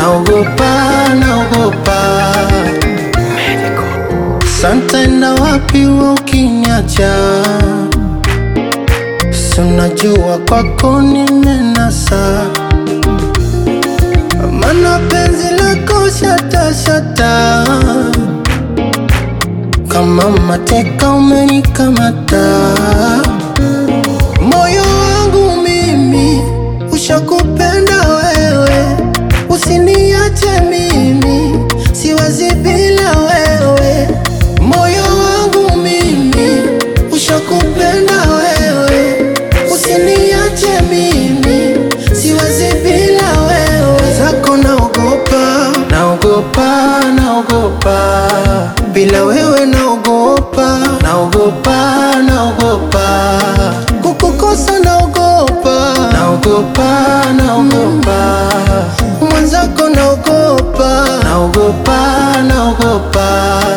naogopa, naogopa. Santa na wapi wewe ukiniacha, si unajua kwako nimenasa, mana penzi lako shata shata, kama mateka umenikamata, moyo wangu mimi ushakupenda wewe, usiniache mimi, siwezi bila wewe. Moyo wangu mimi ushakupenda wewe, usiniache mimi, siwezi bila wewe. Zako naogopa, naogopa, naogopa, bila wewe naogopa, naogopa, naogopa, kukukosa naogopa, naogopa, naogopa, mwenzako naogopa, naogopa, naogopa.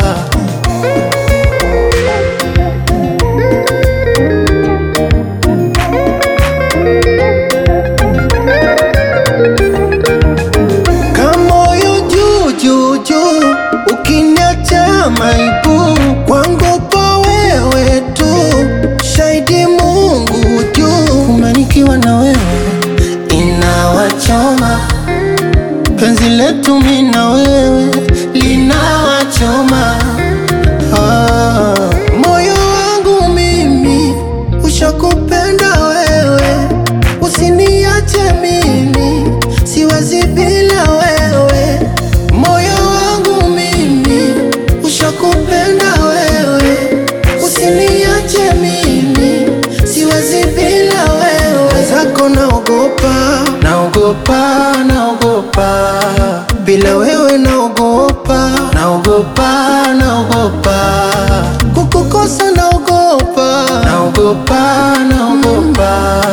Kamoyo juu juu juu, ukiniacha maibu kwangu kwa wewe tu, shahidi Mungu juu, kumanikiwa na wewe inawachoma, penzi letu mimi na wewe linawachoma. Ah, moyo wangu mimi ushakupenda wewe, usiniache mimi, siwezi bila wewe. Moyo wangu mimi ushakupenda wewe, usiniache mimi, siwezi bila wewe. Zako naogopa, naogopa, naogopa, bila wewe naogopa, naogopa, naogopa, kukukosa naogopa, naogopa, naogopa,